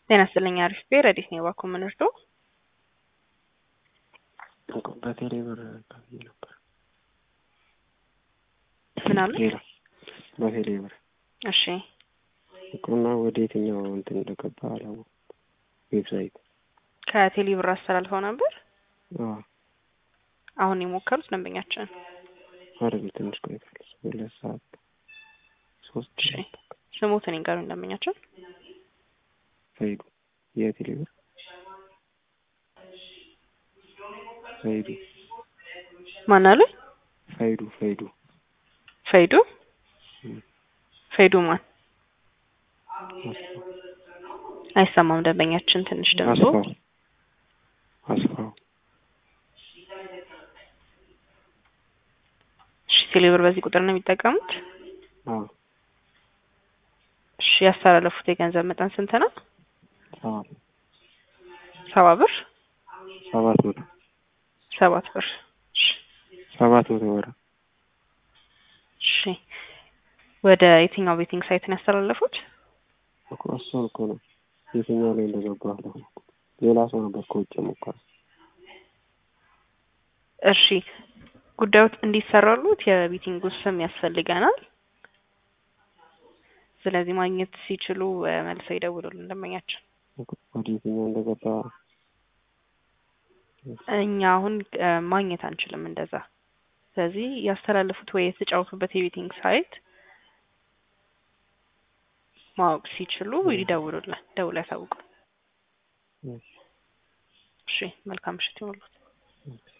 ጤና ይስጥልኝ አሪፍ ቤ ረዲት ነው እባክዎ ምን እርዶ? በቴሌ ብር ከፍዬ ነበር። ምን አሉ? ሌላ በቴሌ ብር እሺ እቁና ወደ የትኛው እንትን እንደገባ አላወኩም። ዌብሳይት ከቴሌ ብር አስተላልፈው ነበር። አዎ አሁን የሞከሩት ደንበኛችን አይደል ትንሽ ቆይቷል። ሁለት ሰዓት ሶስት እሺ ሰዓት ስሙትን ይንገሩኝ ደንበኛችን ፈይዱ የቴሌ ብር ፈይዱ ማን አሉ? ፈይዱ ፈይዱ ፈይዱ እም፣ ፈይዱ ማን አስፋው አይሰማም ደንበኛችን ትንሽ ድምፁ አስፋው አስፋው እሺ ቴሌ ብር በዚህ ቁጥር ነው የሚጠቀሙት? አዎ እሺ ያስተላለፉት የገንዘብ መጠን ስንት ነው? ሰባት ሰባ ብር ሰባት መቶ ሰባት ብር እሺ ሰባት መቶ ብር እሺ ወደ የትኛው ቤቲንግ ሳይት ነው ያስተላለፉት? እኮ እሱን እኮ ነው የትኛው ላይ እንደገባ አላወኩም። ሌላ ሰው ነበር ከውጭ የሞከረው። እሺ ጉዳዮች እንዲሰራሉት የቤቲንጉ ስም ያስፈልገናል። ስለዚህ ማግኘት ሲችሉ እ፣ መልሰው ይደውሉልን ደንበኛችን። እኮ ወደ የትኛው እንደገባ እኛ አሁን እ፣ ማግኘት አንችልም እንደዛ። ስለዚህ ያስተላለፉት ወይ የተጫወቱበት የቤቲንግ ሳይት ማወቅ ሲችሉ ይደውሉልን፣ ደውለው ያሳውቁ። እሺ፣ እሺ መልካም ምሽት ይሁንልዎት። እሺ።